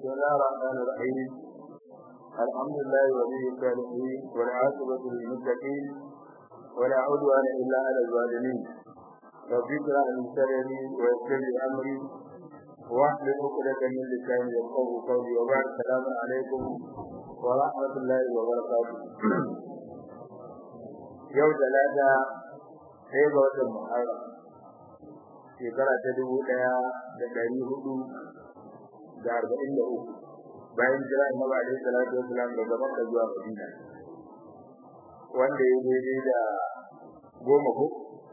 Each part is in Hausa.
بسم الله الرحمن الرحيم الحمد لله ولي الصالحين والعاقبة للمتقين ولا عدوان إلا على الظالمين رب اشرح لي صدري ويسر لي أمري واحلل عقدة من لساني يفقهوا قولي وبعد السلام عليكم ورحمة الله وبركاته يوم ثلاثة sai ga watan Muharram shekara ta dubu ɗaya da ɗari hudu da arba'in da uku bayan jira annabi alaihi salatu wasalam daga Makka zuwa Madina wanda ya daidai da goma ko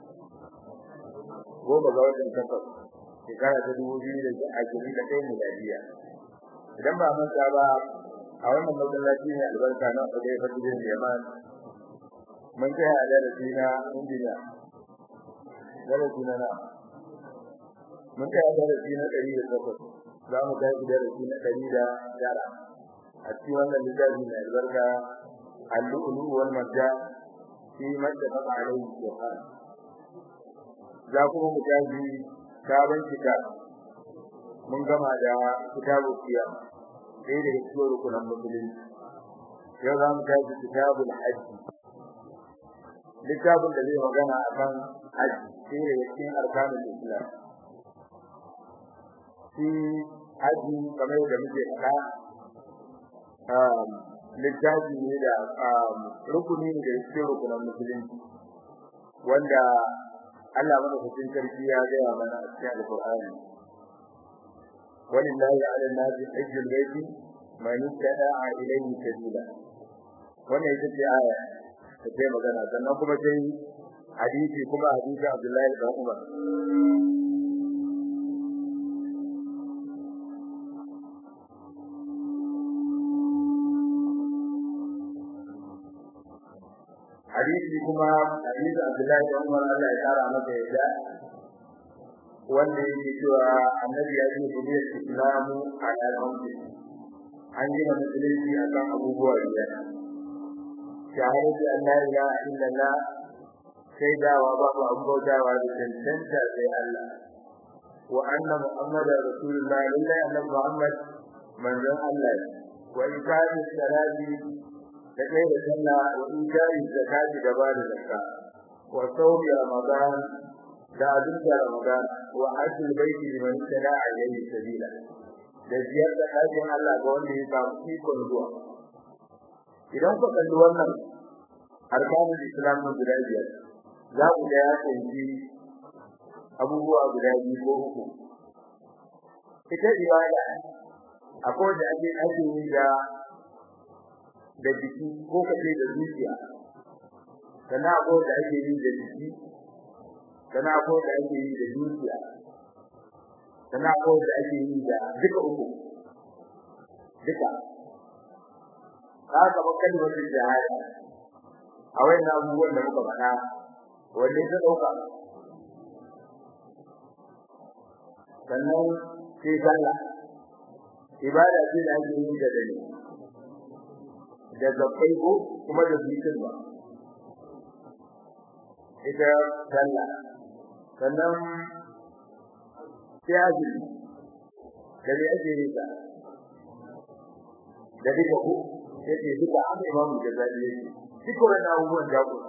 goma ga watan takwas shekara ta dubu biyu da ashirin da ɗaya miladiya idan ba manta ba a wannan masallaci ne albarka na Udai Fatidin Yaman mun kai a darasi na injiniya darasi na na mun kai a darasi na ɗari da takwas za mu tashi darasi na ɗari da tara a cikin wannan littafi mai albarka al-lu'lu wal marja fi mattafaqa alayhi shaytan za kuma mu tashi sabon kitab mun gama da kitabu qiyam sai da cikin rukunan musulunci yau za mu tashi kitabul hajj littafin da zai magana akan hajji sai da cikin arkanul islam shi haji kamar da muke faɗa littafi ne da rukuni ne da cikin rukunan musulunci wanda Allah madaukakin sarki ya gaya mana a cikin alƙur'ani walillahi ala nasi hajjul baiti man istata'a ilayhi sabila wannan ita ce aya da ta magana sannan kuma sai hadisi kuma hadisi Abdullahi bin Umar hadisi kuma hadisi Abdullahi bin Umar Allah ya kara masa yadda wanda yake cewa annabi ya ce ku biyar islamu ala al-hamdi an gina musulunci akan abubuwa biyar shahadatu an la ilaha illallah sai dawa babu abu bautawa da cancanta sai Allah wa anna muhammadar rasulullah lillahi annabi muhammad manzon Allah wa ikari salati da kai da sallah wa ikari zakati da ba da zakka wa sawmi ramadan da azum da ramadan wa hajjul baiti liman tada alayhi sabila da ziyarta ɗakin Allah ga wanda ya samu ikon zuwa idan ku kalli wannan arkanul islam na guda biyar za ku ga ya kunshi abubuwa guda biyu ko uku ita ibada akwai da ake ake yi da da jiki ko kace da zuciya sannan akwai da ake yi da jiki sannan akwai da ake yi da zuciya sannan akwai da ake yi da duka uku duka haka ba kalmar shahada a wayannan abubuwan da muka faɗa wanne ta dauka sannan sai sallah ibada ce da ake yi da dare da zakai ko kuma da zikin ba ita sallah sannan sai azumi da ne ake yi ta da duka ko yake duka an imamu da zabi yake duk wannan abubuwan da ku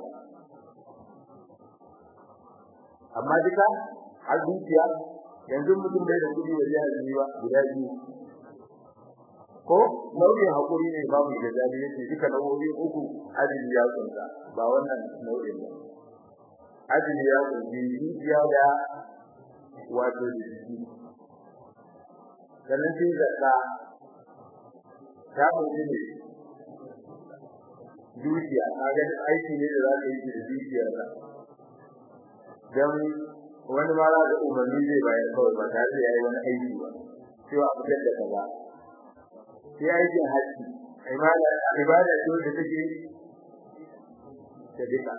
amma duka har zuciya yanzu mutum bai da kudi da ya yi ba guda biyu ko nau'in hakuri ne babu da zabi yake duka nau'o'i uku ajin ya kunta ba wannan nau'in ba ajin ya kunta zuciya da wato jiki sannan sai zakka ta kunta ne dukiya kaga aiki ne da za ka yi da dukiyar ka dan wani ma za ka umarni zai bayar kawai ba tare da yayi wani aiki ba cewa a fitar da kaza sai aikin haji ibada ibada ce da take da duka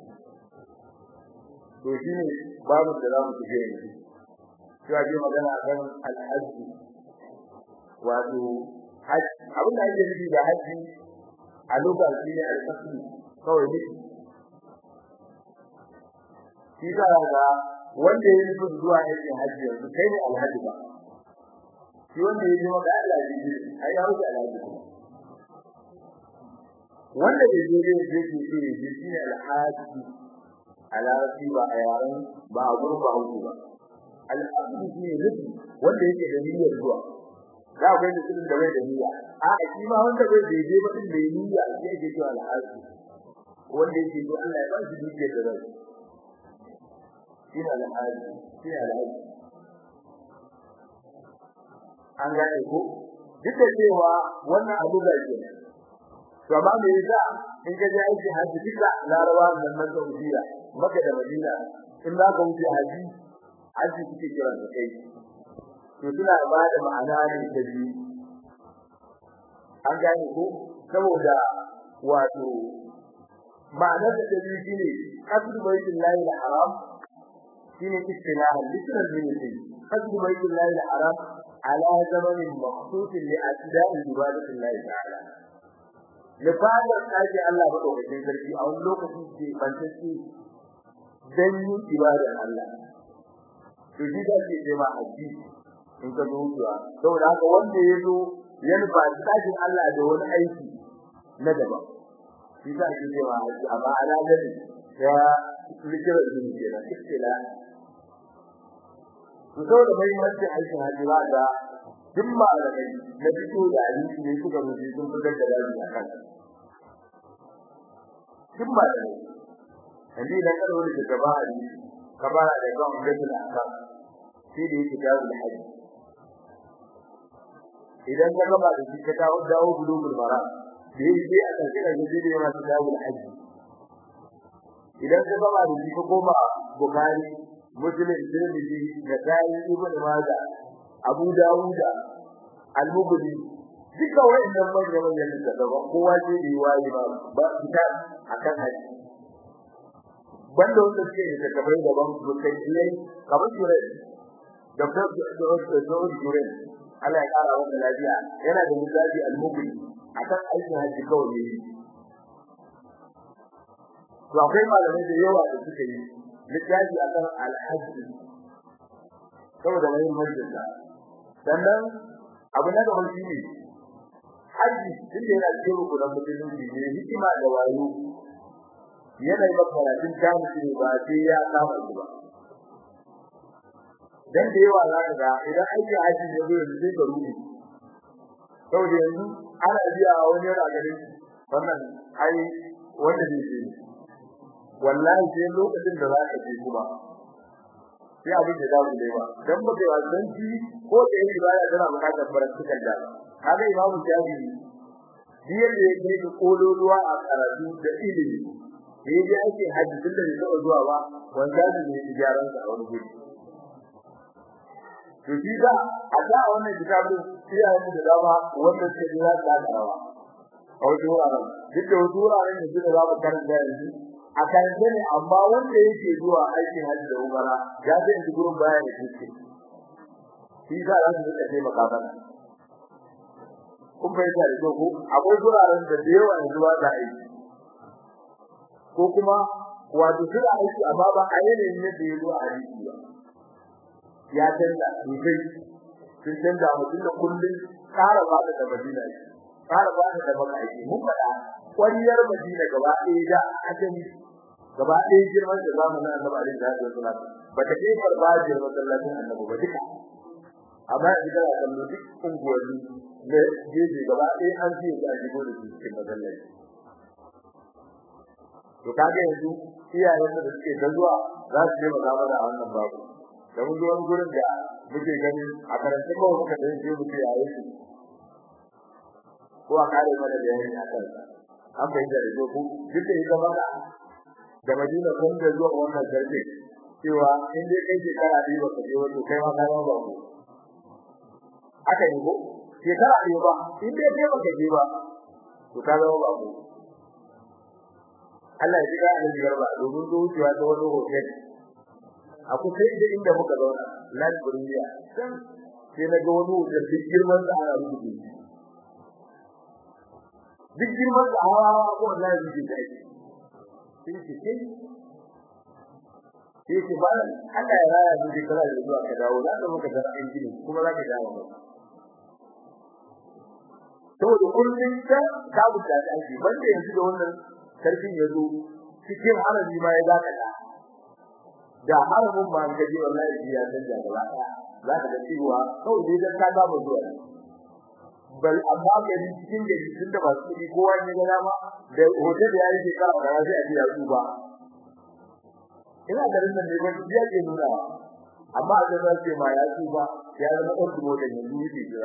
to shine babu da za mu shige yanzu cewa ke magana akan alhaji wato haji abin da ake nufi da haji a lokacin shi ne alƙasri kawai ne shi ka ga wanda ya yi zuwa aikin hajji yanzu kai ne alhaji ba shi wanda ya je maka Allah ya ji ai ya wuce alhaji wanda bai je ne je ke ce shi shine alhaji alhaji ba a yaran ba a gurin ba hudu ba alhaji shi ne nufi wanda yake da niyyar zuwa za ku yi mutum da bai da niyya a shi ma wanda bai da je ba din da niyya shi yake cewa alhaji wanda yake to Allah ya ba shi dukiyar da rai shi ne alhaji shi ne alhaji an gane ko duk da cewa wannan abu da ke to amma me yasa in ka je aiki haji duka larawa nan nan Saudiya Makka da Madina in za ka wuce haji haji suke kiran da kai to suna ba da ma'ana ne da biyu an gane ko saboda wato ma'anar da biyu shine qasdu baitullahi al-haram shine istilahan literal meaning qasdu baitullahi al-haram على زمن مخصوص لأداء عبادة الله تعالى لفادر kaji Allah madaukakin sarki a wani lokaci ke bantacce dan yin ibadar Allah to shi da ke cewa haji in ka zo zuwa saboda haka wanda ya zo ya nufa tajin Allah da wani aiki na daban shi da ke cewa haji amma ala gani ya likirar din kenan istila to saboda muhimmancin aikin haji ba da duk malamai na fito da hadisi ne suka rubuce sun fitar da dalili a kan duk malamai yanzu idan ka rubuta da gaba hadisi ka fara da kan gaddul akam sai da yake dawo da haji idan ka gaba da shi ka dawo dawo bulugul mara da yake a kan kira da zai yana dawo da haji idan ka gaba da shi ka koma bukari muslim tirmidhi da dai ibnu majah abu dawuda al-mughni duka wayannan manyan manyan da kowa ce yi wayi ba ba kitab akan haji banda wanda suke da kabai daban su kai ne kamar jure Dr. Dr. Jure Allah ya kara wa lafiya yana da misali al-mughni akan aikin haji kawai ne to akwai malamai da yawa da suke yi littafi akan al-hajj saboda muhimmancin sa sannan abu na gaba shine haji din da yana cikin rukunan musulunci ne hikima da wayo yana yi maka karatun tamu ba sai ya kama shi ba dan da yawa za ka ga idan aiki haji ne zai yi sai ka rubi saboda yanzu ana biya wani yana ganin wannan ai wanda ne ke wallahi sai lokacin da za ka je kuma sai abin da zamu dai ba dan ba kai wannan ji ko da yi ibada tana bukatar baratukan da kaga imamu jabi biyar da yake da kololuwa a karatu da ilimi da yake ake haji tun da bai zuwa ba wanda ne tijaran sa a wani guri to shi da a da wannan kitabun iyayen da dama wanda suke jira da karawa a wajen wuraren duk da wasu wuraren da suka za mu karanta yanzu a karanta ne amma wanda yake zuwa aikin hajji da umara ya zai ji gurin baya da shi shi za a su rika taimaka mana kun fahimta da ko akwai wuraren da da yawa yanzu ba za a yi ko kuma wato suna aiki amma ba a yanayin yadda ya zo a aiki ba ya canza sosai sun canza mutum da kullum ƙara ba da madina shi ƙara ba da maka aiki mun faɗa ƙwariyar madina gaba ɗaya da ajami gaba ɗaya girman da zamanin annabi alaihi salatu wasallam ba ta kai farfajiyar masallacin annabi ba duka amma yanzu kana kallo duk unguwanni da jeje gaba ɗaya an fiye da shigo da su cikin masallaci to kaga yanzu iyayen da suke da zuwa za su je magana a wannan babu da mun zo wani gurin da muke gani a karanta kawai muka da yake muke yayin su ko a kare mana da yayin a kansa an bai da rigo ku duk da ita maka da Madina kun da zuwa wannan garbe cewa in dai kai shekara biyu ba ka je wato kai ma ka ba ku aka yi ko shekara biyu ba in dai kai ba ka je ba to ka zama ba ku Allah ya jira ni garba domin zuciya ta wani hotel a kusa da inda muka zauna nan buriya san sai na ga wani hotel duk girman da ana rubuce duk girman da hawa ko wallahi rubuce da shi sai ce sai sai ce ba Allah ya raya mu duk kala da zuwa ka dawo za ka muka ga an gini kuma za ka dawo ba saboda kullun ta ka buta ta aiki banda yanzu da wannan sarkin yazo cikin harami ma ya zaka da da haramin ma ga ji wallahi ya san da gaba za ka ga cewa kawai dai dan ka ga mu zuwa bal amma gari cikin gari tun da ba su kudi kowa ne ga dama da hotel da yayi shekara da sai a ji ya tsuba ina garin nan ne ba ya ke nuna amma a zama ce ma ya tsuba ya zama ɗan dubo da yanzu yake jira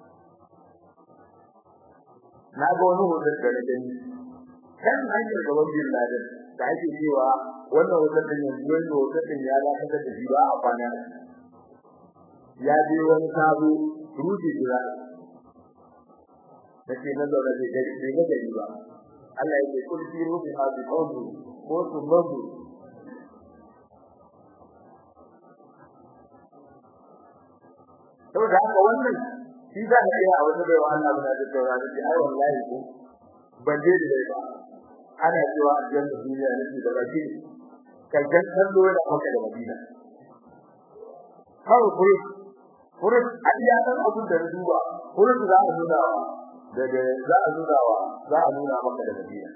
na ga wani hotel da nake ni kan hanyar gaban bin laden da ake cewa wannan hotel din yanzu wani hotel din ya dakatar da shi ba a kwana ya je wani sabo ruji jira nake na zaune da gari bai ga gari ba Allah yake kul fi ruhi hadi qawli ko su mabu saboda haka wannan shi za ka iya a wata bai wa Allah muna da taura da ai wallahi ko ban je da ba ana cewa aljanna duniya ne da baki kalkan kallo da maka da madina kawai kuri kuri a iya dan abin da na duba kuri za a nuna wa daga za a nuna wa za a nuna maka da madina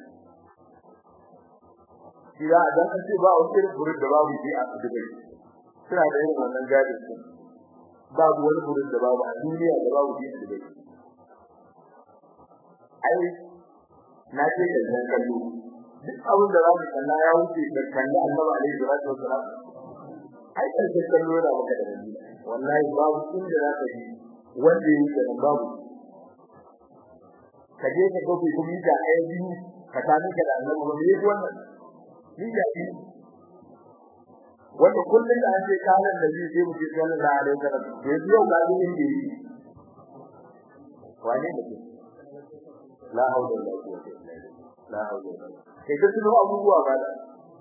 shi za a dan ce ba wani irin kuri da babu shi a dubai suna da irin wannan gadin su babu wani kuri da babu a duniya da babu shi a dubai ai na ce da nan kallo duk abin da za mu kalla ya wuce da kalla annabi alaihi salatu wasalam ai karshen kallo da maka da madina wallahi babu inda za ka ji wanda yake da babu ka je ka gobe kuma da ɗaya biyu ka sami ka da annabi ba me wannan ni da shi wanda kullun da an ce kalan da zai sai mu ce sallallahu alaihi wasallam to yau ga ni inda yi wane ne ke la hawla wala quwwata illa billah la hawla wala kai da tuno abubuwa ba da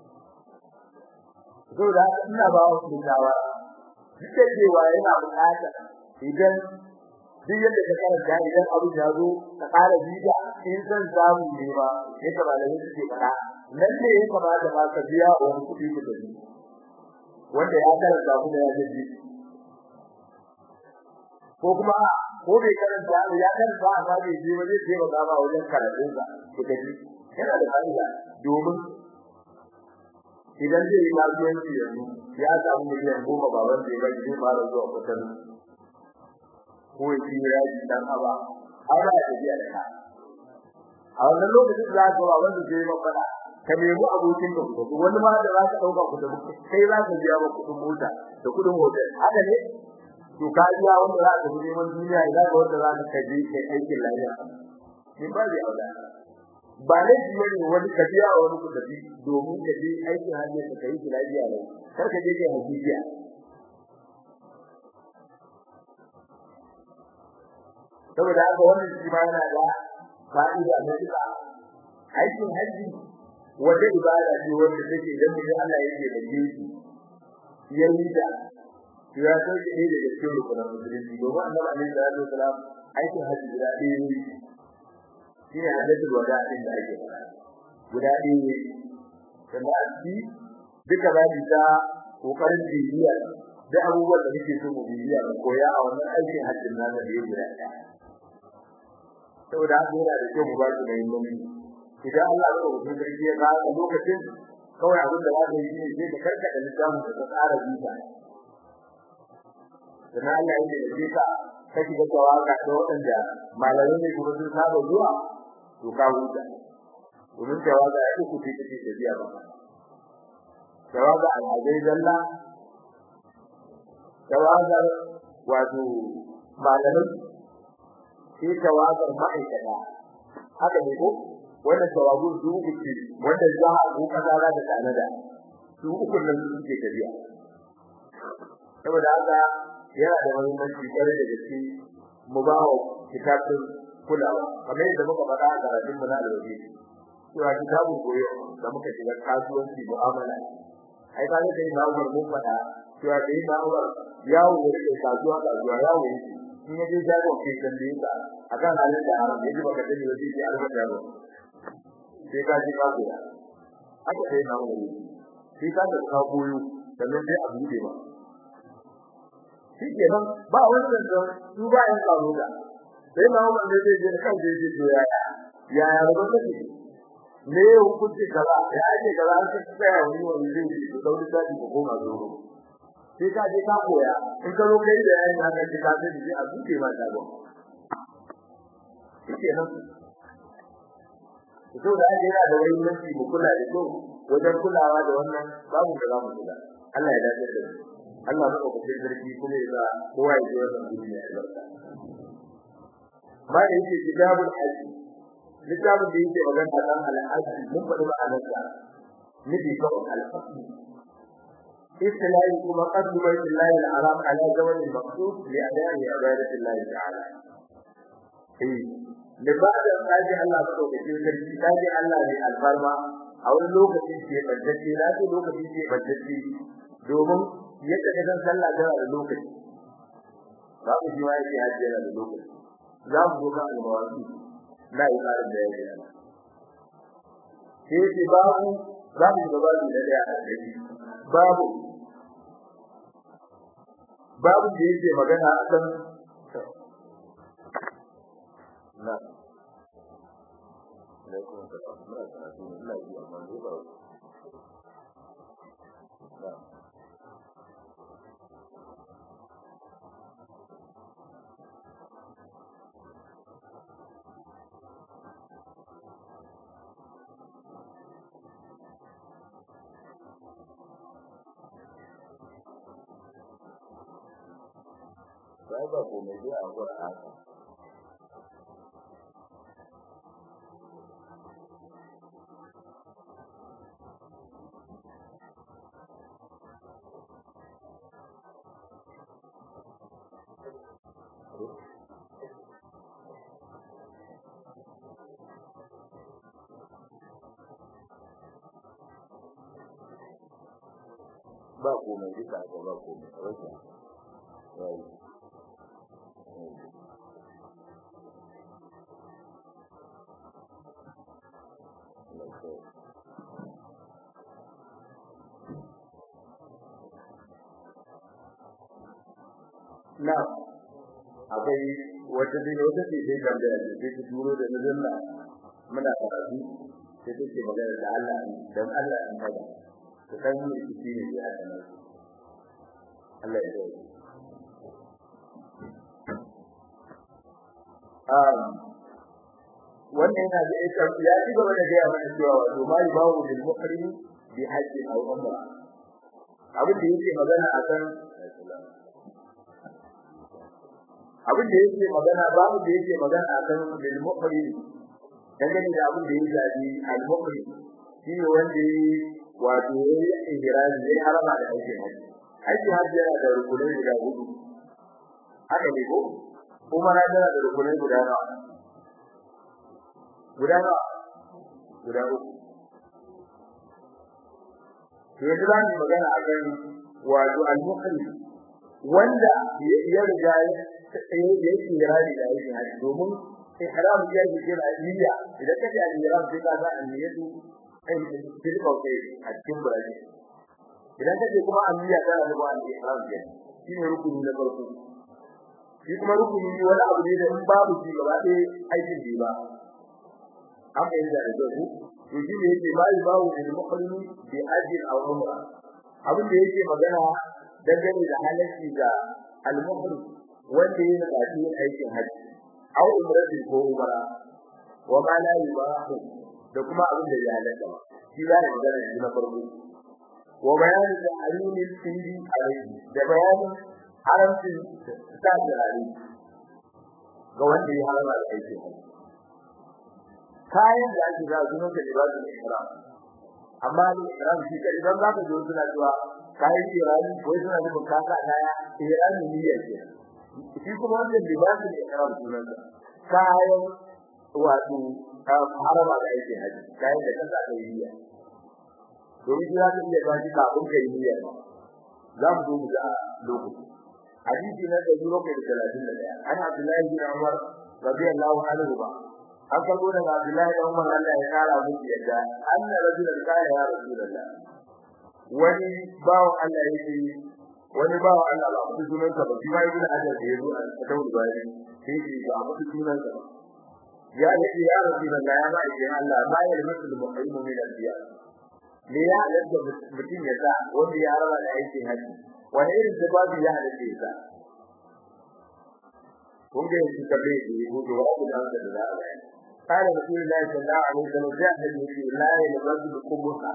saboda ina ba wasu shawara duk da cewa yana bukata idan duk yadda ka karanta idan abu ya zo ka fara bida in san samu ne ba sai ka malami suke fara nan ne ya kamata ba ka biya wani kuɗi ku da wanda ya karanta kuma ya ji ko kuma ko bai karanta ya karanta amma bai je ba zai taimaka ba wajen karatun sa ku tafi yana da fa'ida domin idan zai yi kasuwanci yanzu ya samu miliyan goma baban da ya bari zai fara zuwa kusan ko ya ci yaji dan aba har ba ya biya da ka a wannan lokacin za ka ba wanda zai ba fada ka nemi abokin ka ku wani ma da za ka dauka ku da kai za ka biya ba kudin mota da kudin hotel haka ne to ka biya wanda za ka bi neman duniya idan ka wanda za ka kaje kai aikin lafiya in ba zai aula ba ne shi ne wani ka biya wani ku tafi domin ka je aikin hajji ka kai lafiya ne kar ka je kai hajiya saboda haka wannan shi ma yana da fa'ida na duka aikin haji wata ibada ce wanda take idan mutum Allah yake da shi yayi da ya so ki ne daga cikin rukunin musulunci domin annabi alaihi salatu wasalam aikin haji guda ɗaya ne shine hajjatul wada din da ake fara guda ɗaya ne kuma a ci duka ba ta kokarin bibiya da abubuwan da muke so mu bibiya mu koya a wannan aikin hajjin nan da yake guda ɗaya saboda haka yana da kyau mu ba su muhimmanci idan Allah ya rubuta sarki ya ga lokacin kawai abin da za ka yi ne sai ka karkata littafin da ka tsara bisa dan Allah ya yi ka ka shiga tawaka da waɗanda malamai ne kuma sun saba zuwa to ka huta domin tawaka ya ku ce take tafiya ba tawaka al'adai dalla tawaka wato malamai sai tawakar ma'aikata haka ne ko wannan tawagun su uku ce wanda za a ko kaza za ta tanada su uku nan suke tafiya saboda haka yana da muhimmanci kare da gaske mu ba wa kitabun kulawa kamar yadda muka faɗa a karatun mu na alwaji cewa kitabun koyo da muka shiga kasuwanci mu'amala ai ka ga dai ma'amar mun faɗa cewa dai ma'amar yawo da kasuwa kasuwa yawo yake in yaje jago ke tambaye ka akan halin da haram yaji baka sani ba sai albata ba sai ka ji ka koya haka sai na wuri sai ka da ka koyo sannan sai a bude ba shikenan ba wannan da su ba yan karo da sai na umar ne zai je kan zai je to yaya yaya ba kake ne hukunci kaza ya ake kaza an sai tsaya wani wani zai ji to dauri da ko koma zo sai ka je ka koya in ka zo kai da yayin haka ki ka sai ji a duke ma ta go kenan to da ake yana da wani mutunci mu kula da to wajen kulawa da wannan babu da zamu kula Allah ya dace da Allah ya ku cikin sarki kuma ya sa kowa ya ji wannan duniya ya barka ba da yake kitabul hajj littafin da yake magana kan al-hajj mun faɗi ma'anarsa nufi kawai al-hajj istilahi kuma qaddu baitillahi al-haram ala zaman al-maqsud li ada'i ibadati Allah ta'ala eh da ba da kaji Allah ko da cikin sarki kaji Allah ne alfarma a wani lokaci ke bajjace na ce lokaci ke bajjace domin yadda ka san sallah tana da lokaci ba ku ji wai hajji yana da lokaci za mu ga almawaki na yi tsarin da yake yana sai ce babu za mu ga babu da daya a gari babu babu da yake magana akan na alaikum assalam muna karatu ne ina ji amma ne ba na sai ba ko mai dai a gura haka ba komai duka aka ba komai rasa yayi na akwai wata dai wata ce sai kan da sai ta turo da nazalla muna karatu sai take magana da Allah dan Allah in kaga to kan mu shi ne ya kana Allah ya yi um wannan yana da ita ya ci gaba da gaya mana cewa wato mai bawo bil muhrim bi hajji aw umra abin da yake magana akan abin da yake magana babu da yake magana akan bil muhrim dangane da abin da yake zabi al muhrim shi ne wanda yi wato yayi ihrami ne harama da aikin haji aiki haji yana da rukunai guda hudu haka ne ko kuma na yana da rukunai guda nawa guda nawa guda uku to yanzu za mu magana akan wato al muhrim wanda ya riga ya yi kirari da aikin haji domin ihram ya yi kira niyya idan ka ji ihram sai ka san niyyatu ai tilka kai a cikin burani idan ka ji kuma niyya tana da wani ihram ke shi ne rukuni na farko shi kuma rukuni wani abu ne da in babu shi gaba ɗaya aikin bai ba an bai da da su to shi ne yake bai bawo da muqallimi bi ajin aw umra abin da yake magana dangane da halacci da al-muhrim wanda yana da cikin aikin haji aw umrati ko umra wa ma la yubahu da kuma abin da ya halaka shi ya yi magana shi na farko wa bayanin da alimin sindi alaihi da bayanin haramcin sa turare ga wanda ya harama da aikin haji kayan da ake za su nuna libazin ihram amma ni ihram shi kai idan za ka zo suna cewa kayan irani ko suna nufin kasa kaya irani niyyar ke shi kuma wannan libasin ihram sunan sa kayan wato harama da yake haji kayan da kanka da niyya domin shi zaka iya ba shi kafin kai niyya za mu zo mu ga lokaci hadisi na da zuro kai da 31 ana Abdullahi bin Umar radiyallahu anhu ba an karbo daga Abdullahi bin Umar Allah ya kara musu yadda anna rajulan kana ya rasulullah wani bawo Allah yake wani ba wa Allah ba mutu sunan sa ba shi ma ibn hajar da yazo a tawul bayani sai shi ba mutu sunan sa ba ya ce ya rabbi da ya ba shi Allah ba ya mutu mu'minu min al-biya me ya halatta mutum ya sa wanda ya raba da aikin haji wani irin sababi ya halatta ya sa kun ga shi kalle shi ko to wa da da da قال رسول الله صلى الله عليه وسلم جاء في لا يلبس بقبها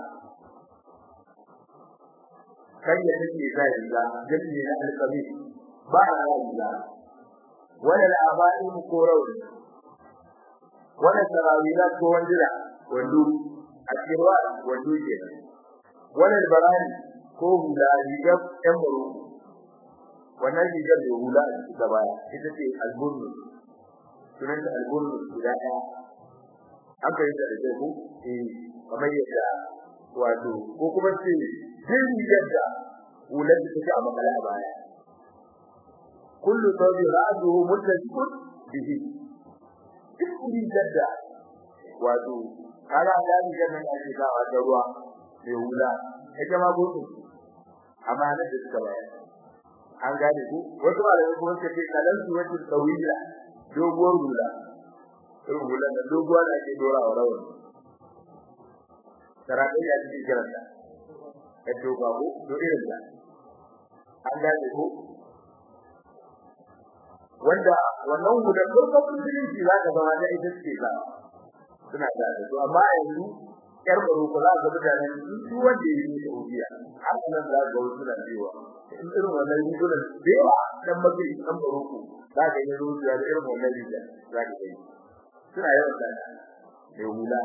kan ya take zai riga jami'i na alƙabi ba a riga wala al'abari ko rawi wala tarawila ko wandira wandu a kirwa wandu ke wala barani ko hula riga ɗan baro wannan rigar da hula a cikin gaba ita ce albunnu sunan ta albunnu guda ɗaya an kai da da ku eh kamar yadda wato ko kuma ce jin rigar da hular da take a makala a baya kullu tawbi ra'duhu muttajiqun bihi duk rigar da wato kaga da rigar nan ake sawa da ruwa mai hula ita ma gudu amma na da suka baya an gane ku wasu malamai kuma suka ce kalan su wacce tawila doguwar hula irin hular da doguwa da ake dora wa rawar sarakai ya cikin kiranta ya doga ko do irin da an gane ko wanda wannan hular farkon musulunci za ka zama da ita ce ba suna da su amma yanzu yar baro ko za ka mutane su wanda ya yi Saudiya har nan za ga wasu da cewa in irin wannan rigunan da yawa dan mafi dan baro ko za ka yi ruwa da irin wannan riga za ka yi suna yawan da da hula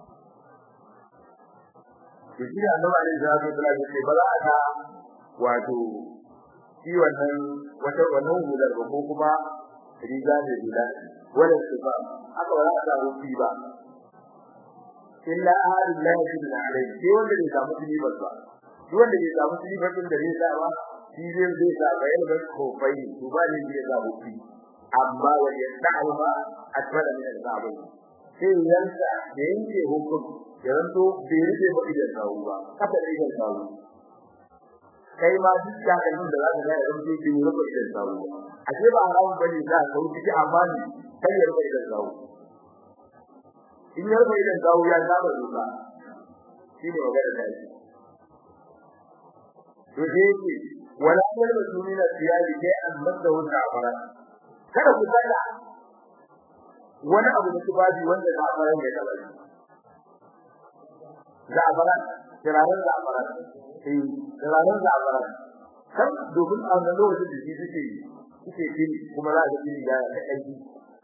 to shi da Allah ne za ka tsara ce ba za ka wato shi wannan wata wannan hular ba ko kuma riga ne hula wannan su ba haka ba za ka rufi ba illa ahadin la yajid alayhi sai wanda bai samu tilibar ba duk wanda bai samu tilibar din da zai sa ba shi zai zai sa bayan ba ko bai to ba ne zai sa rufi amma wa yasa'u ma atwala min al-sa'bi sai yansa da yanke hukum yanzu bai rufe ba idan sawu ba haka da idan sawu kai ma duk da kalmin da zaka ga yanzu bai rufe idan sawu a ce ba haramun bane za ka wuce amma ne kai ya rufe idan sawu in ya rufe idan sawu ya saba doka shi ne magana da shi to sai ce wala yalbasu min al-thiyabi shay'an madahu ta'ala kada ku saka wani abu da tubabi wanda za a fara mai taba shi za'abaran kirarin za'abaran eh kirarin za'abaran kan domin a wannan lokacin da shi suke suke kiri kuma za ka kiri da aiki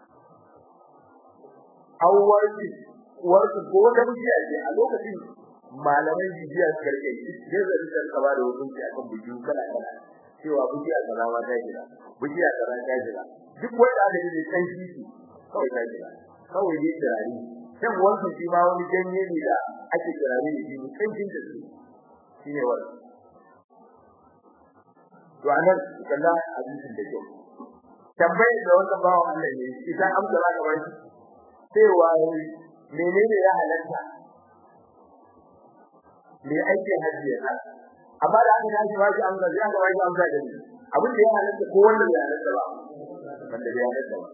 awwarki warki ko wata bijiya ce a lokacin malaman bijiya karke sai da rikar kaba da hukunci akan bijiyu kala kala cewa bijiya kaza ma ta jira bijiya kaza ta jira duk wanda aka yi kan shi kawai ta jira kawai dai kirari kan wanka shi ma wani ganye ne da ake kirari da shi kancin da su shine wannan to anan kalla hadisin da kyau tambayar da wannan bawo Allah ne idan amsa za ka bashi cewa menene ya halatta me ake hajji ya amma da aka tashi bashi amsa sai aka bashi amsa da ni abin da ya halatta ko wanda ya halatta ba wanda ya halatta ba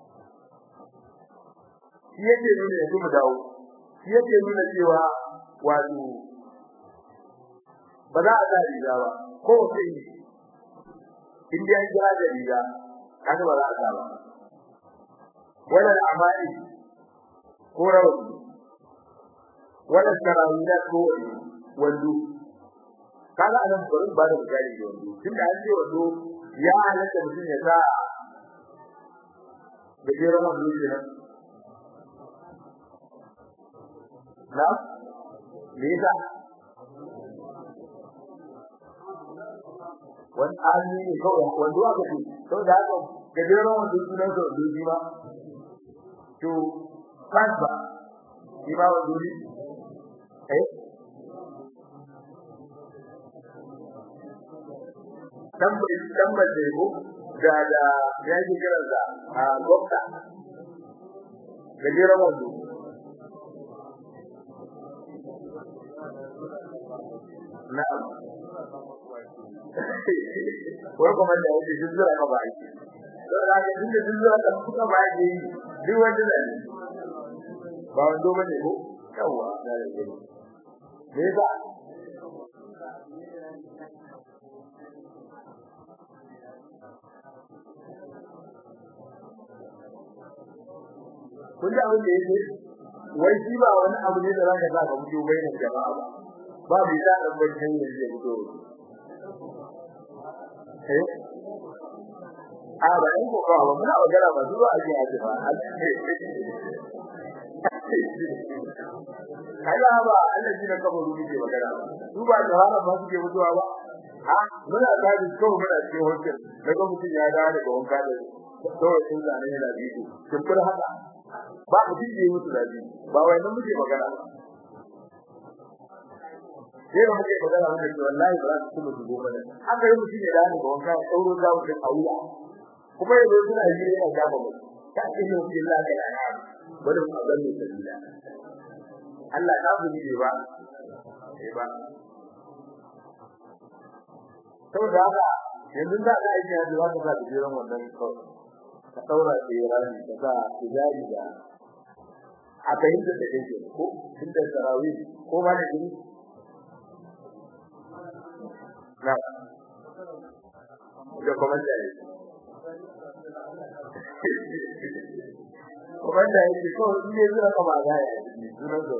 shi yake nuna yanzu mu dawo shi yake nuna cewa wato ba za a sa riga ba ko sai in dai an jira da riga kaga ba za a sa ba wala amali ko rawu wala tarawila ko wando kaga anan gurin ba da misali da wando tunda an ce wando ya halatta mutum ya sa da jira wando kenan na me yasa wani hali ne kawai wanda aka ce to da haka gajeren wanda sunan sa wanda shi ba to kansa shi ba wanda ne eh dan bai dan bai da ko da da ya ji kiransa a gokta gajeren wanda na'am wai kuma da yake duk zura ka bai to da ga duk duk zura ka kuka bai yi duk wanda da ne ba wando bane ko yawa da ne me ba kun ji abin da yake wai shi ba wani abu ne da zaka sa ka fito bayin jama'a ba ba bai da dan bakin ne zai fito eh a ba in ko ka ba muna magana ba zuwa ake haji ba kaga ba Allah shi ne kabaru muke magana ba su ba da hana ba suke mutuwa ba ha muna tafi kawai muna cikin hotel daga mutum ya dawo daga wanka da kawai sun zane yana biyu kin fara haka ba mutum da ya mutu da biyu ba wai nan muke magana ba sai da muke magana muke cewa wallahi ba za su kuma su gobe haka yi mutum ya dawo daga wanka ya tsauro za mu da auya kuma yanzu suna yi yana gaba mu ta ce ne mutum Allah ka yana bari mu ga mu sabila Allah ta bu ne ba eh ba saboda haka yanzu da ka aiki da za ka sa da jiran wannan kawai ka daura da rani ka sa tijari da a fahimta da yake ko inda sarawi ko ba da gini na da kuma da yake kuma da yake ko ne zuwa ka ba ga ya sunan da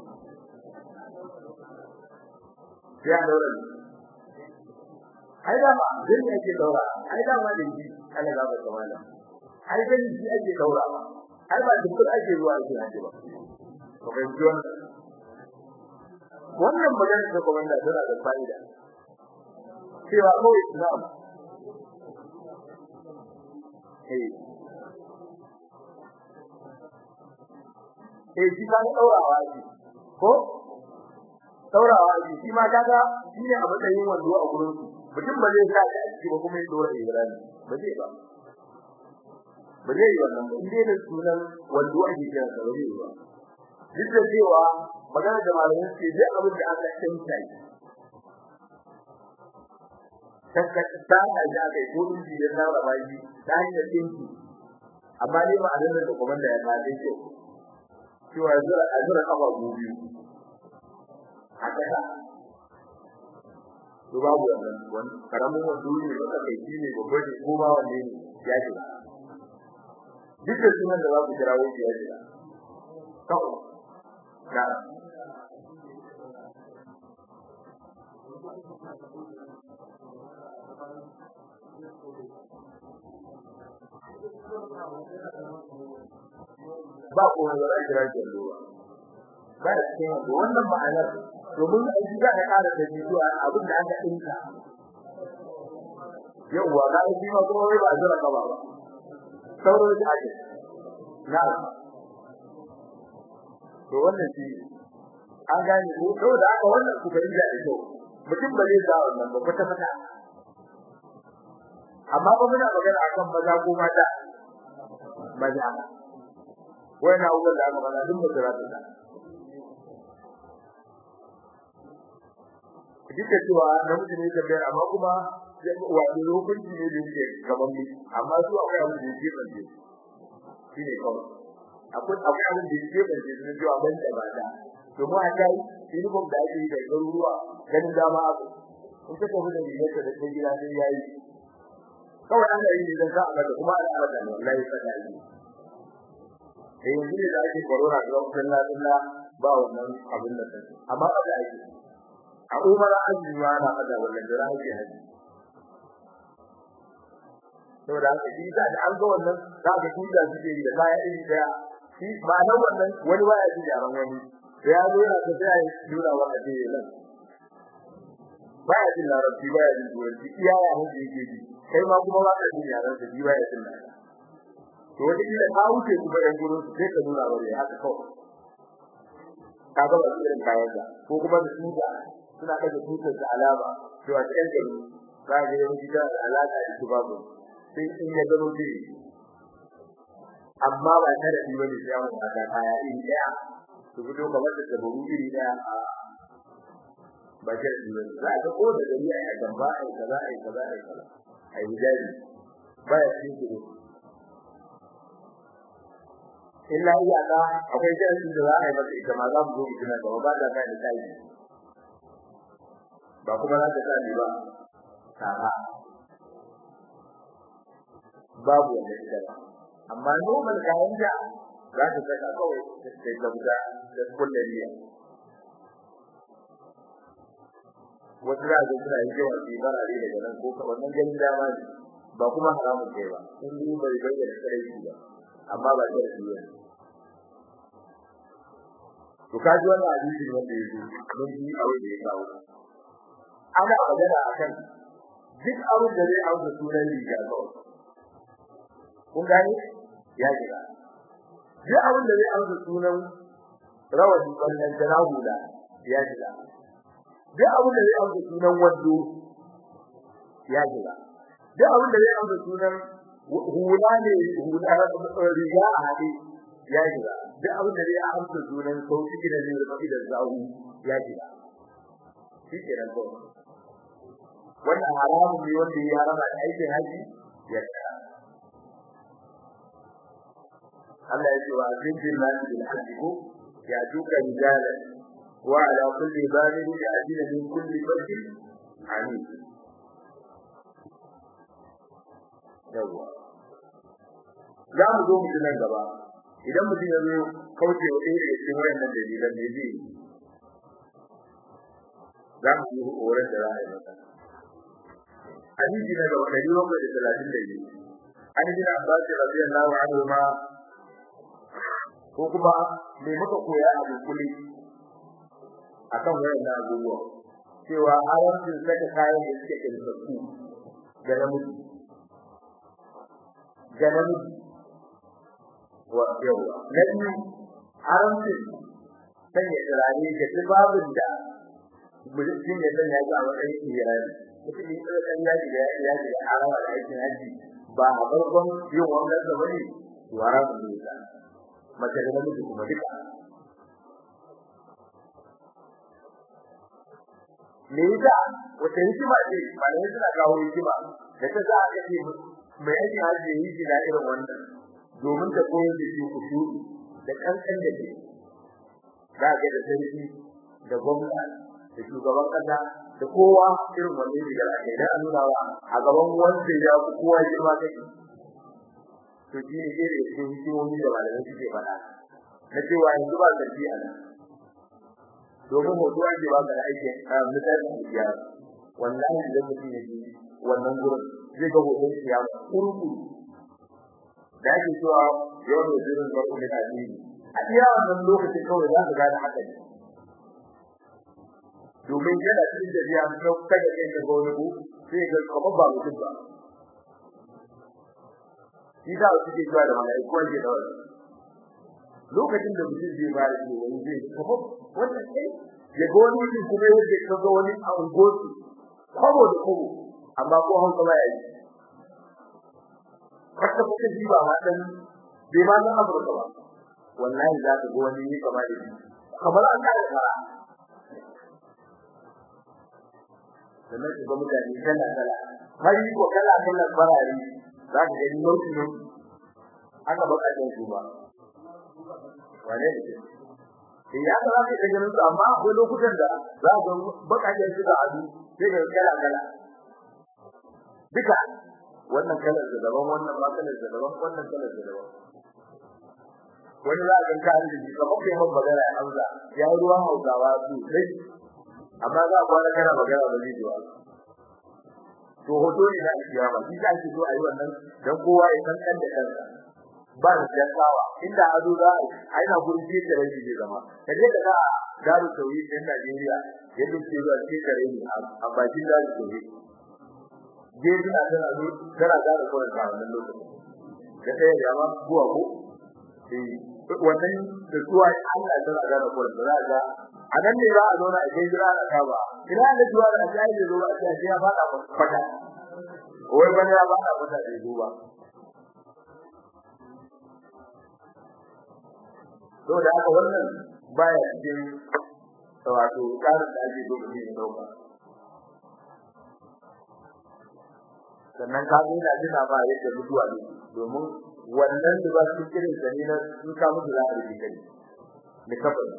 ya daura ai da ma din yake daura ai da ma din Allah ga ba kamala ai dan shi ake daura ai ba duk ake zuwa ake haji ba to ban ji wannan magana da komanda tana da fa'ida cewa ko islam eh eh shi kan daurawa shi ko daurawa shi shi ma kaga shi ne a matsayin wando a gurin su mutum ba zai sa shi a ciki ba kuma ya dora ibrahim ba zai ba ba zai yi wannan ba inda da sunan wando ake kira sa ba zai yi ba duk da cewa magana da malamin ce duk abin da aka tsinta shi tabbata ta da ya kai ko inji ya tsara bayi ta hanyar tsinki amma ne ba a nan da kuma da ya kace ce cewa zura azura kafa biyu a kasa to babu wannan wani karamin wando ne wanda kai shi ne babban ne ko ba wanne ne ya ce duk da sunan da za ku kira wani ya ce kawai na ba ko wani da kira shi ruwa ba da cikin wannan ma'anar domin a ji za ka ƙara da zuwa abin da aka dinka yawwa ga shi ma kuma wai ba zura ka ba ba sauro da ake na to wannan shi an gane ko to da aka wannan ku ga inda da kyau mutum ba zai zawo nan ba kwata kwata amma ba muna magana akan maza ko mata maza wai na uwan da aka bana duk mutura ta duk da cewa namiji ne tambayar amma kuma wato hukunci ne da yake gaban mu amma su akwai abin da yake banje shi ne kawai akwai akwai abin da yake banje sun ji abin da ba da to mu a kai uniform da ake yi da garuruwa ganin dama abu in ka tafi da rigar da kai gida sai yayi kawai ana yi dan za a ga kuma ana alaka ne wallahi kada yi eh yanzu ne da ake corona ga wannan lafiya ba wannan abin da take amma ba da ake a umara azumi ma na hada wannan da ake haji saboda haka shi da an ga wannan za ka tuda suke yi da kaya iri daya shi ba nan wannan wani waya ji yaran wani da ya zo yana tafiya ya dura wa a jiye nan baya jin larabci baya jin turanci iya ya hujje yake ji kai ma kuma ba ka jin yaran da ji baya jin larabci to wata kila ka wuce kuma yan gurin su sai ka nuna wa ya haka kawai ka ga ba irin kayan da ko kuma da tuta suna kaga tutar da alama cewa ta yan gari za ga yawanci da alaka da su babu sai in ya gano ji amma ba ta da wani sai mun ga kaya iri daya su fito kamar da dabaru iri daya ba sharadi ba za a ga ko da gari a gamba ai kaza ai kaza ai kaza ai hijabi ba ya cikin kudu illa iya ka akwai sharadi da za a yi masa ita ma za mu zo mu tuna gaba ba da kai da kai ba kuma za ta sani ba kaza babu wanda ita ba amma normal kayan da za ta saka kawai sai gaba da kullariya wasu da ga suna yi yawa su barare daga nan ko wannan ganin dama ne ba kuma haramun kai ba in yi bai bayyana kare shi ba amma ba da shi ba to kaji wannan hadisi wanda yake mun yi abin da ya kawo ana magana akan duk abin da zai auka sunan riga kawai kun gane ya jira duk abin da zai auka sunan rawani wannan janahu da ya jira duk abin da zai auka sunan wando ya jira duk abin da zai auka sunan hula ne hula riga a hade ya jira duk abin da zai auka sunan sauki da zai rufe da zahu ya jira shi ke nan kawai wannan haramun ne wanda ya harama da aikin haji ya jira Allah ya ce wa azin lillahi bil hajji ko ya duka rijalan وعلى كل بالغ يأتين من كل فج عنيد yawa za mu zo mu nan gaba idan mutum ya zo kauce wa ɗaya daga cikin wayannan dalilan ne zai za mu yi horon da za a yi masa hadisi na gaba ɗari bakwai da talatin da biyu an gina abbas radiyallahu anhu ma ko kuma me muka koya a dukuli akan wayannan abubuwa cewa haramcin saka kayan da suke kirkatu ga namiji ga namiji wa yawa na biyu haramcin sanya turare da tubabin da mutum ya sanya shi a matsayin ihirari mutum ya tsaya kan yaji da yaji da harama da aikin haji ba a farkon yin wannan da bane to haramun ne ta mace da namiji kuma duka me yasa wata hikima ce malamai suna kawo hikima da ta za a kace mai aikin haji yi shi da irin wannan domin ta koyar da shi kushu da kankan da ke za ga da sarki da gwamna da shugaban kasa da kowa irin wannan rigar ake da an nuna wa a gaban wanda ya fi kowa girma take to shi ne irin cikin hikimomi da malamai suke faɗa na cewa yanzu ba sarki a nan domin hoto ake ba ka aikin misalin kiyama wallahi idan mutum ya ji wannan gurin zai ga hoton kiyama kurku da ake cewa yau da zirin da kuma da ni a iya wannan lokacin kawai za ka gane haka ne domin yana cikin tafiya ta kaga kai ka gona ku sai ga kamar ba mutum ba shi da su ke zuwa da mala'iku ake da wannan lokacin da mutum zai fara shi wani zai kamar wannan sai ya ga wani mutum kuma yadda ka ga wani a ungosu kwabo da kwabo amma ko hausa ba ya yi haka kuka ji ba dan bai ma san Afirka ba wallahi za ka ga wani ne kamar da kamar an da fara sannan ka ga mutane kala kala hari ko kala kala farari za ka ga nauyi ne aka baka da su ba wane ne sai ya ga ka ga ganin su amma akwai lokutan da za ka baka da su da adu sai ga kala kala duka wannan kalar da daban wannan ba kalar da daban wannan kalar da daban wani za a ga ka da shi kamar kai mun magana ya Hamza ya yi ruwan Hausawa su sai amma za a kwana kana magana ba zai jiwa to hoto ne na kiyama shi da ake so a yi wannan dan kowa ya san kan da kansa ba da jasawa inda azo za a yi na gurin ce da rabi zai zama kaje ka ga daru tauhid din Najeriya yadda ke zuwa ce kare ni a bakin daru tauhid jeji na tana zo tana da kawai a wannan lokacin da sai ya ma buwa ko eh wannan da kuwa Allah ya tana da kawai da za a nan ne za a zauna a kai jira da kaba ina da zuwa da sai ya zo a sai ya fada fada wai bane ya fada fada da zo ba to da haka wannan baya cikin wato tsarin da ake so mutum ya dauka sannan ka ga ina jina ba yadda mutuwa ne domin wannan da ba su kirin da ne sun ka mutu za a rike kai ne kafin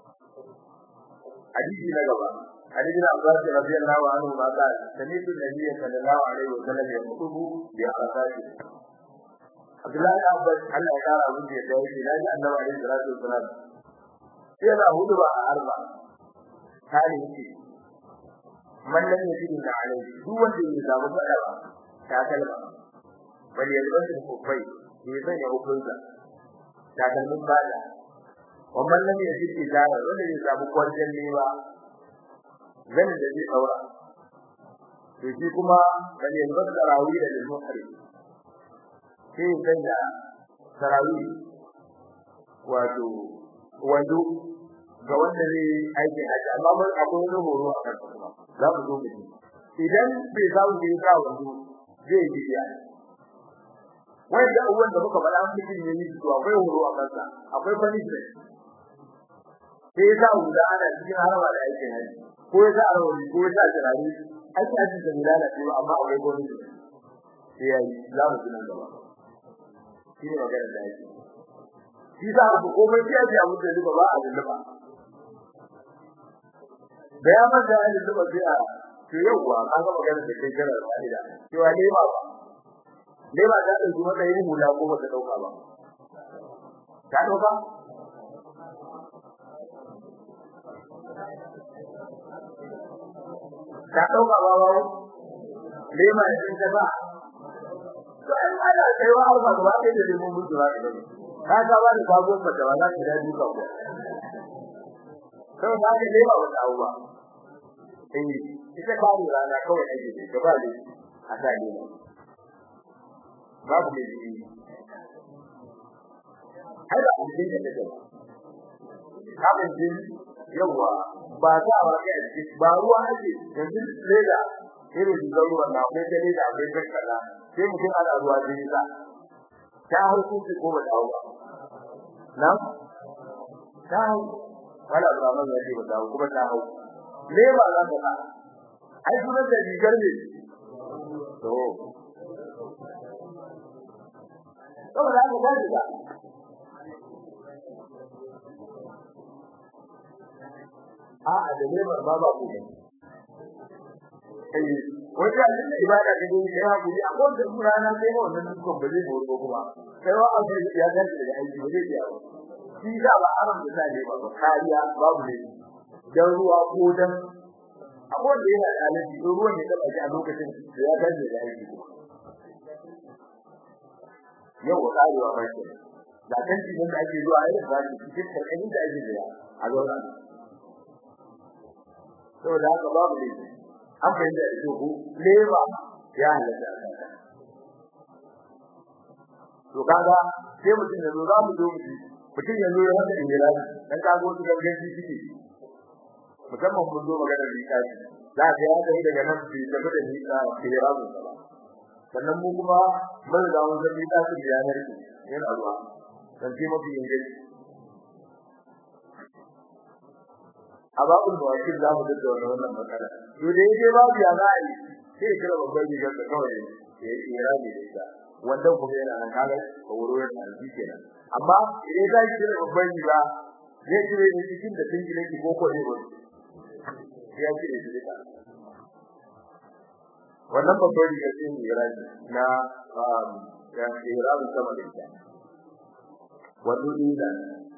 hadisi na gaba hadisi na Abbas radiyallahu anhu ma ka sami'tu nabiyyi sallallahu alaihi wa sallam yaqutubu bi arasati Abdullahi Abbas Allah ya kara mun da yake da ji Annabi alaihi salatu wasallam sai da hudu ba a arba kare yake man lam yajid alaihi duk wanda ya samu fada ba ta kalma bal yalbasu kufai ya sanya hukunta ta kalmin bada wannan lam yajid izara wanda ya samu kwarjan lewa zan da zai daura to shi kuma bal yalbasu tarawih da al-muhrim sai ya sanya tarawih wato wando ga wanda zai aiki haji amma mun akwai wani horo a kan kuma za mu zo mu idan bai samu da ya sa wando zai yi biya wanda abubuwan da muka faɗa mutum ne yi to akwai horo a kansa akwai punishment sai ya sa wuda ana cikin harama da aikin haji ko ya sa rawani ko ya sa jirani aikin haji da milala ce amma akwai punishment sai ya yi za mu tunan gaba shi ne maganar da yake shi sa ku komai sai ya ji abu da duba ba a lulluba da ya manta da lulluba sai a to yauwa ka ga maganar da kai kana da fa'ida cewa ne ba ne ba ta dauki matsayin hula ko ba ta dauka ba ta dauka ta dauka ba ba ne ma yin ta ba to ai ana kaiwa alfa gaba ɗaya da lemon mutu ba ka ga ba da sabon mata ba za ka da duka ko kai ba ka lema wata abuwa eh ita ba ni rana kawai ake da gaba ne a ta ne babu ne ji ai da abin da take ba abin din yawa ba za a kai a cikin ba ruwa ake yanzu leda irin da ruwan na akwai da leda akwai kankana sai mutum ana ruwa jini sa ta hukunci ko ba ta ba na ta hau wala Abraham ya ce ba ta hau kuma ta hau ne ba za ka ba ai sunan da rigar ne to saboda haka ba shi ba a a da neman ba ba ku eh wata da ibada da dai sai ha kuri akwai da rana sai ha wannan dukkan ba zai boro kuma sai wa abu ya ga da aiki ba zai iya ba shi da ba aram da sai ba kariya babu ne dan ruwa ko dan akwai da yana da alaji ruwan ya taba shi a lokacin da ya ga da aiki kuma yau karewa ba ke da kan cikin da ake zuwa irin ba shi cikin karkashin da ake zuwa a zauna saboda haka babu ne an fahimta da ku leba ya halatta to kaga sai mutum ya zo za mu zo mutum ya zo ya haka injira dan kago su gangan shi ciki musamman mun zo magana da kashi za ka ya kai daga nan su tafi da ni ka kira mu sannan mu kuma mun da mun zai ta su yanar ki yana ruwa dan ce mafi inganci ababul mawakil za mu da wannan matsala to da yake babu ya za a yi sai kira babban rigar da kawai ya yi irani da ita wanda kuma yana nan kaga ko wuro yana nan kenan amma idan za ki kira babban riga zai kire ni cikin da tinki ne ko ko ne ba ya kire shi da wannan babban riga sai ne irani na ya irani sama da ita wato idan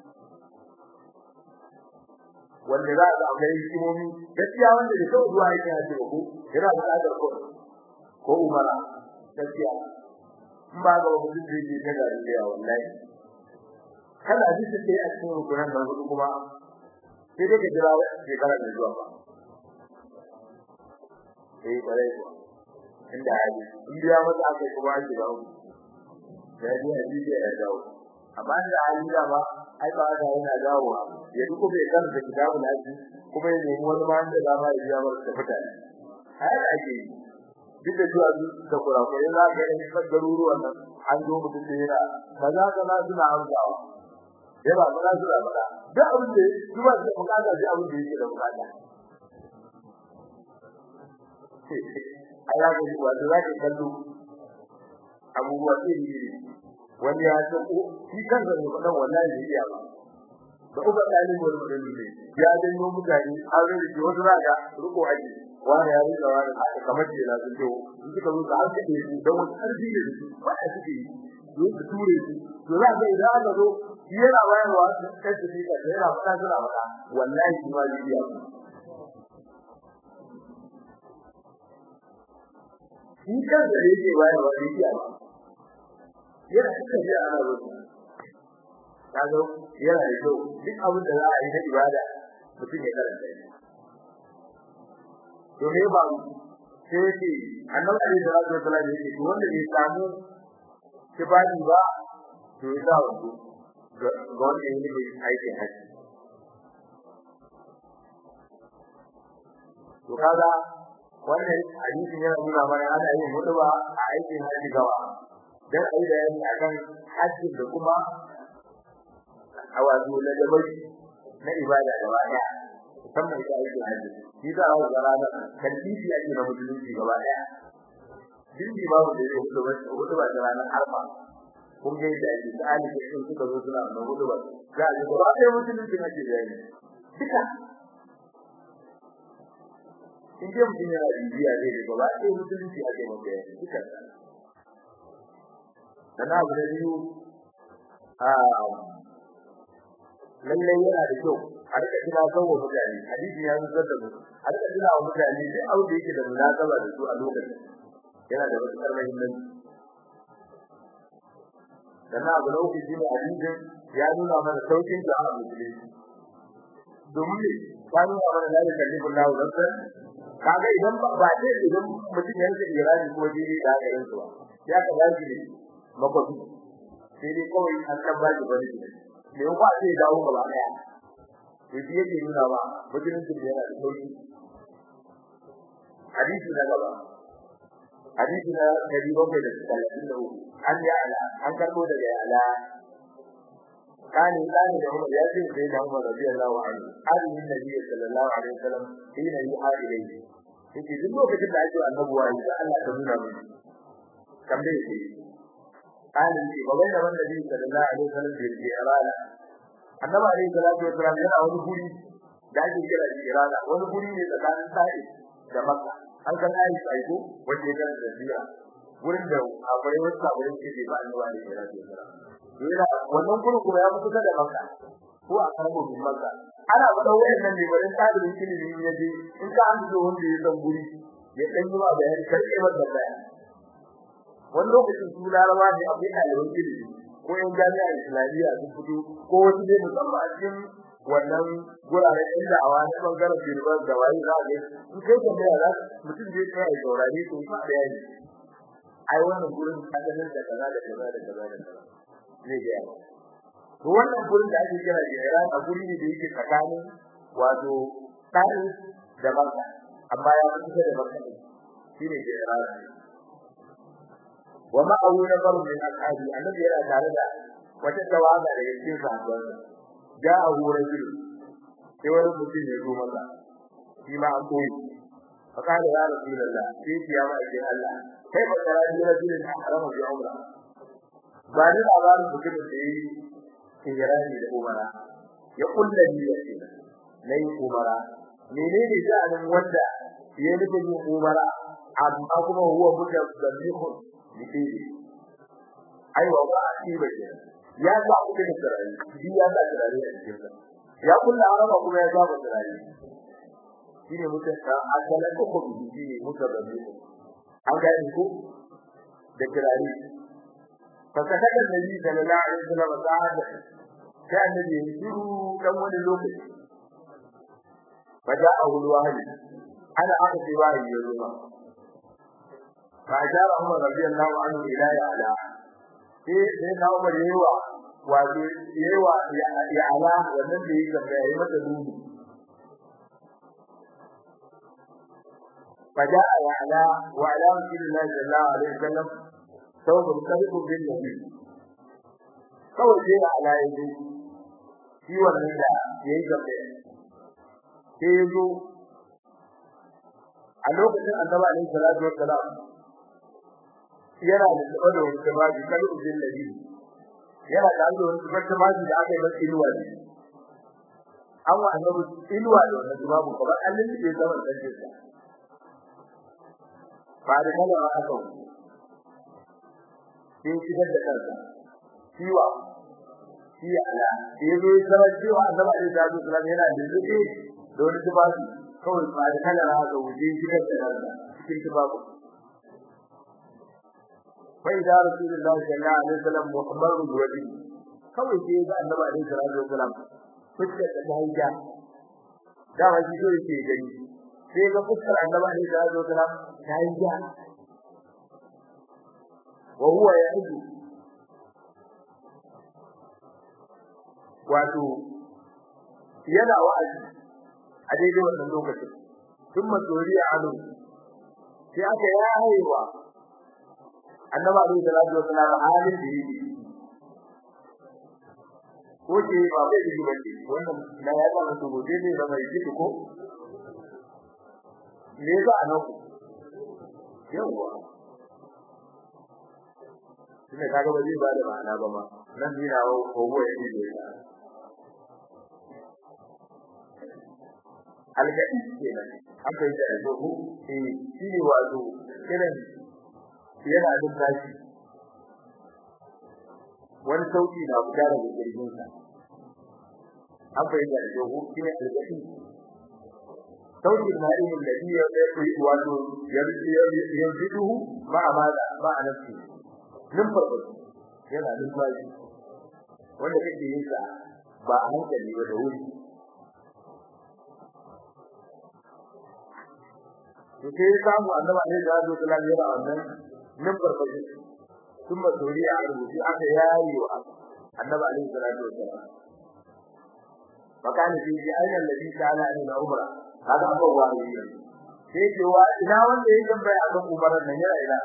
wanda za a ga hikimomi gaskiya wanda da kawai zuwa yake haji ko yana da tsadar ko ko umara gaskiya in ba ga wani da yake da gari da wallahi kada ji sai a cikin rukunan da hudu kuma sai dai ka jira shekara da zuwa ba eh bare ko inda haji in biya masa aka kuma an jira ku da ji haji ya dawo amma da hali da ba ai ba da yana dawo ya duk bai kan da kitabu na ji kuma ya nemi wani ma da dama ya biya masa fita ai da ake duk da cewa da kurakurai za ka yi kan garuruwan nan an zo mutum da yana kaza kaza suna amsawa sai ba kaza suna faɗa da abin da duba da bukata da abin da yake da bukata Allah ya ji wato zaka kallo abubuwa iri iri wani ya san ko shi kansa ne fadan wallahi da iya ba da uba dalilin wani mutum ne ya danno mutane an rage wasu zaka ruko aji wani ya rika wani kamar ce na sun ce in suka zo da aka yi don wani karfi ne su ba a suke yi don su ture su to za ka idan aka zo shi yana bayarwa kai su fika da yana faɗa suna faɗa wallahi shi ma zai iya shi kansa da yake bayarwa zai iya ba yana cikin jiya ana rubuta kaga yana da kyau duk abin da za a yi na ibada mutum ya karanta shi to me ba sai yake annabi alaihi salatu wasallam yake to wanda bai samu kifani ba to ya sa wato ga wanda yake aikin haji to kaga wannan hadisin yana nuna mana ana yin hutuba a aikin haji gawa dan ai bayani akan hajji da kuma awazu na dabai na ibada gaba daya musamman ita aikin haji shi za a ga ranar kalbifi ake na musulunci gaba daya dinki babu da zai hutuba hutuba da ranar arfa kun ga yadda ake tsali da sun suka zo suna da hutuba za a ga gaba daya musulunci ake bayani duka in dai mutum yana bibiya zai ga gaba ɗaya musulunci ake maka yanzu duka dan abu da biyu a lallai yana da kyau a rika kira kawo mutane hadisi ya zo da mu a rika kira wa mutane sai abu da yake da munasaba da su a lokacin yana da matuƙar muhimmanci dan abu da uku shine hadisin ya nuna mana saukin da a musulunci domin ya nuna mana da kallifin lahu nafsan kaga idan ba ce idan mutum ya rike irani ko jini da ga yanzu ya ka dace ne makwafi sai dai kawai an san ba shi bane ne ko ba sai dawo gaba daya to shi yake nuna ba mutum din yana da sauki hadisi na gaba hadisi na dari bakwai da talatin da uku an ya ala an karbo daga ya ala kani kani da Umar ya ce sai da Umar radiyallahu anhu hadin nabi sallallahu alaihi wasallam hina yuha ilayhi yake duk lokacin da ake annabuwa yi da Allah ta nuna mu kamar yake kani ce ba wai da wanda nabi sallallahu alaihi wasallam da ke irana annabi alaihi salatu wasallam yana wani guri da ake kira irana wani guri ne tsakanin sa'i da makka an san ayi sai ko wanda ya da zira gurin da akwai wasu sabbin ke ba annabi alaihi salatu wasallam yana wannan gurin kuma ya kusa da Makka ko a karbo bin Makka ana faɗa wayannan ne bayan tsarin ilimi ya je in ka an zo wanda ya san guri ya dan yi ba bayani karke ba da bayani wannan lokacin su larawa ne abin ɗaliban ilimi ko yan jami'a islamiyya sun fito ko wasu ne musamman a cikin wannan guraren inda a wani bangaren birban da wayi za a ga in kai tambaya za mutum zai tsaya ya saurare to ba bayani ai wannan gurin asalin da kaza da kaza da kaza da kaza zai ga yawa to wannan gurin da ake kira Iran a guri ne da yake tsakanin wato Tari da Makka amma ya fi da Makka shine Iran wa ma awu na baru min ashabi annabi yana tare da wata tawaga daga cikin sahabban ja a wurin gudu sai wani mutum ya zo masa shi ma an koyi فقال يا رسول الله كيف يا مأجر الله كيف ترى رجل أحرم بعمره ba ni labarin mutumin da yi hijirani da umara ya kulla niyyar ce na yi umara menene sha'anin wanda ya nufin yin umara amma kuma huwa muka zannihun bidiri aiwa ba a ci ba ke ya sa kuɗi da turare shi ya sa turare a cikin sa ya kulla harama kuma ya saba turare shine muka asalan uku bidiri muka zannihun an gane ko da turare فكتب النبي صلى الله عليه وسلم ساعة كان النبي يسير كم ولي لوكي فجاءه الوحي أنا أخذ وحي يوم فأشار عمر رضي الله عنه إلى يعلى sai na Umar yawa wato yawa ya ala wannan da yake da yayi mata dubi فجاء يعلى وعلى رسول الله صلى الله عليه وسلم ثوب الخلق بالنبي kawai sai da ala yaji shi wannan da yayi gabe sai ya zo a lokacin annabi alaihi salatu wassalam yana da tsaba da wani tabaji kan ujin nabi yana da wani tabaji da aka yi masa inuwa ne an wa annabi inuwa da wannan tabaji kamar an linde zaman sanin sa ba da kana aka sai shigar da kansa ciwa shi ala sai zo ya zama cewa annabi alaihi salatu wassalam yana da zuke da wani tabaji kawai ba da kana aka wuce shigar da kansa cikin tabaji فإذا رسول الله صلى الله عليه وسلم محمر بوجهه kawai sai ga annabi alaihi salatu wasalam fuskar da haija da wani so yake gani sai ga fuskar annabi alaihi salatu wasalam ta haija wa huwa ya'idu wato yana wa'azi a daidai wannan lokacin tun masoriya anu sai aka yayewa annabi alaihi salatu wasallam halin da yake ko ce ba bai yi ba ce wannan na ya zama to gobe ne ba mai ji ko me za a nan yawa shine kaga ba zai ba da ma'ana ba ma nan ni na ko go ya ji da algadi kenan an kai da ko eh shi ne wato kiran yana da tashi wani sauki na fita daga jirgin sa an fahimta da jogo shi ne alƙashi sauki na irin da biya da yi wato yanzu ma amana ma a nafsi nan farko yana da tashi wanda kake yin sa ba a hankali ba da wuri to sai samu annabi ne da Allah ta lalira wannan nan farfaje sun ba tori a rubuci aka yayi wa annabi alaihi salatu wasallam makani fi ji ayyana nabi ta'ala ne na umra haka aka wahayi sai ce wa ina wanda yake tambaya akan umaran nan yana ina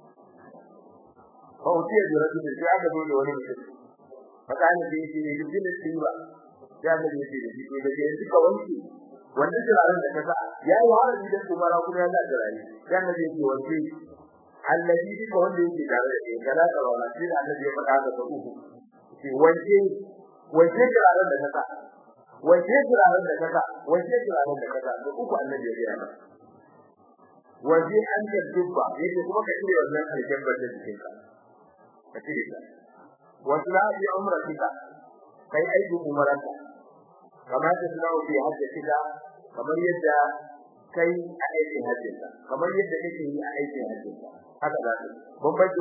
fa utiya da rajul sai aka zo da wani mutum makani fi ji ne dukkan tiba ya da yake da shi da ke duka wanki wanda turaren da kasa yayi wahala da umara kuma yana da rani ya da yake wanki allazi duka wanda yake tare da kai kana da wala sai annabi ya faɗa da uku ce wanke wanke turaren da kasa wanke turaren da kasa wanke turaren da kasa da uku annabi ya gaya waje an da dubba yake kuma ka cire wannan aljan da cikin ka ka cire ta wasu la bi umratika kai aiki umaranta kamar da suna fi hajjatika kamar yadda kai a aikin hajjinka kamar yadda kake yi a aikin hajjinka haka za ka bambanci